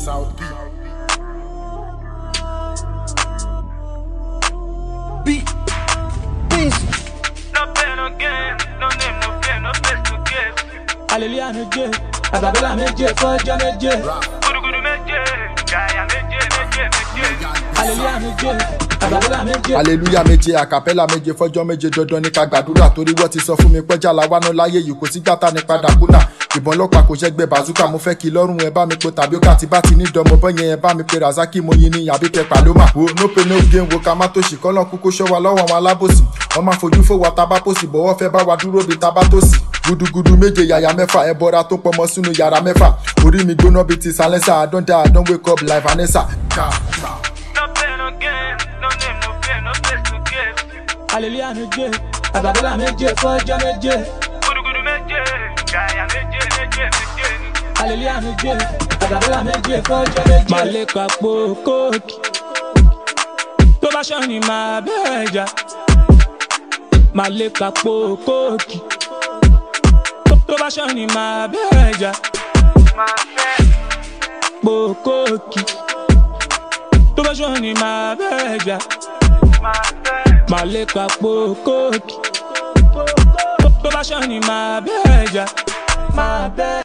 South B. Busy. No pain, no gain, no name, no pain, no place to give. hallelujah méje àgbàbọ́là méje fọ́jọ́ méje Gudugudu méje, gàyà méje, méje, méje. hallelujah méje àgbàbọ́là méje. aleluya méje àkàpẹ́là méje fọ́jọ́ méje dandan ní ká gbàdúrà torí wọ́n ti sọ fún mi pẹ́jà làwánú láyé yìí kò sí gbàtà ní padà kúnà ìbọn ọlọ́pàá kò ṣẹ́gbẹ́ bazooka mo fẹ́ kí lọ́rùn ẹ bá mi pe tàbí ọkà tí bá ti ní dánmọ́ bọ́yẹn ẹ bá mi pe razaki mo yin ní àbí pẹ paloma wo no pe no gain wo ká má tó ṣì kọ́lọ́ kúkú ṣọ́ wa lọ́wọ́ àwọn alábòsí wọ́n máa fojú fò wa tábà pòsì bọ́wọ́ fẹ́ bá wa dúró bí tábà tó sì gudugudu méje yàyà mẹ́fà ẹ bọ́ra tó pọmọ sínú yàrá mẹ́fà orí mi gbóná bíi ti silencer I don die I don wake up like Vanessa. Ka, ka. No pain, no gain, no name, no pain, no place to give. hallelujah méje àgbàbọ́là méje fọ́jọ́ méje Gudugudu méje, gàyà méje, méje, méje. hallelujah méje àgbàbọ́là méje fọ́jọ́ méje. màá lè kàpò kóòkì tó bá ṣọ́ ni màá bẹ́ẹ̀ jà màá lè kàpò kóòkì tó bá ṣọ́ ni màá bẹ́ẹ̀ jà Máa fẹ́, pò kóòkì tó bá ṣọ́ ni màá bẹ́ẹ̀ jà máa fẹ́. màá lè kàpò kóòkì tó bá ṣọ́ ni màá bẹ́ẹ̀ jà máa bẹ́ẹ̀.